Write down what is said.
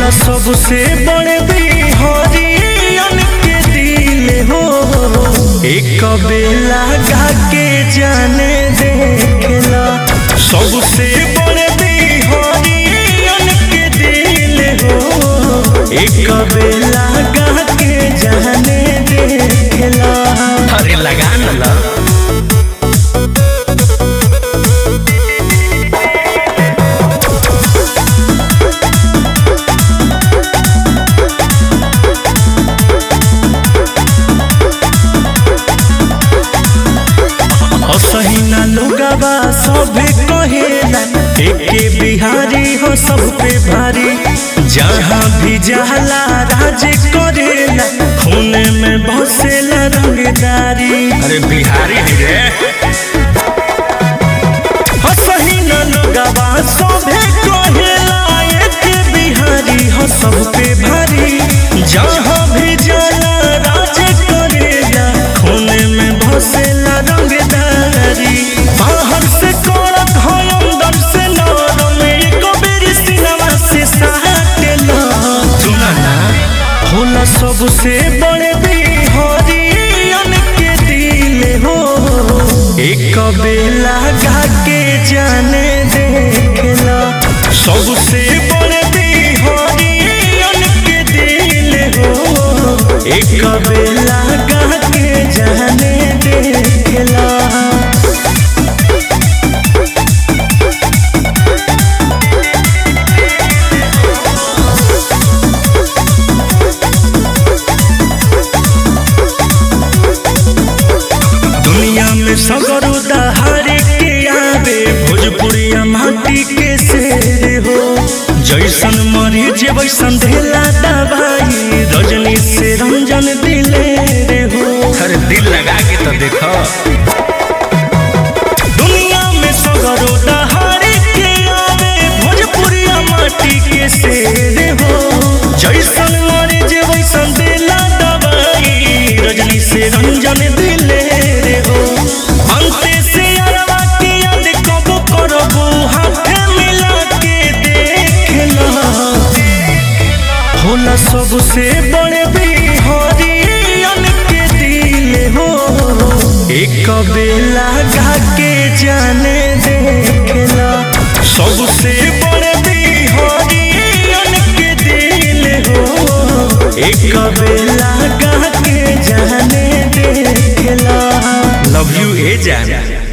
होला सबसे बड़े बिहारियन के दिल हो एक बेला गा के जाने देखला सबसे बड़े बिहारियन के दिल हो एक बेला गा के जाने देखला अरे लगा न ला असहिना लोगवा सभे कहेला एके बिहारी हो सब पे भारी जहाँ भी जाला राज करेला खून में बसेला रंगदारी अरे बिहारी है रे असहिना लोगवा सभे कहेला एके बिहारी हो सब पे भारी जहाँ भी जाला राज करेला खून में बसेला रंगदारी बाहर से करत है अंदर से नरम एको बेरी सिनवा से साटेला सुना ना होला सबसे बड़े बिहारियन के दिल हो एक बेला गा के जाने देखला सबसे बड़े बिहारियन के दिल हो एक बेला गा के जाने देखला दुनिया में सगरो दहारे के आवे भोजपुरिया माटी के शेर हो जैसन मरीज वैसन ढेला दवाई रजनी से रंजन दिले रे हो अरे दिल लगा के तो देखो दुनिया में सगरो दहारे के आवे भोजपुरिया माटी के शेर हो जैसन मरीज वैसन ढेला दवाई रजनी से रंजन दिले रे हो अंते से अरवा के याद कब करबो हाथे मिला के देखला होला सबसे बड़े बिहारियन के दिल हो एक बेला गा के जाने देखला सबसे बड़े बिहारियन के दिल हो एक बेला गा के जाने देखला लव यू ए जान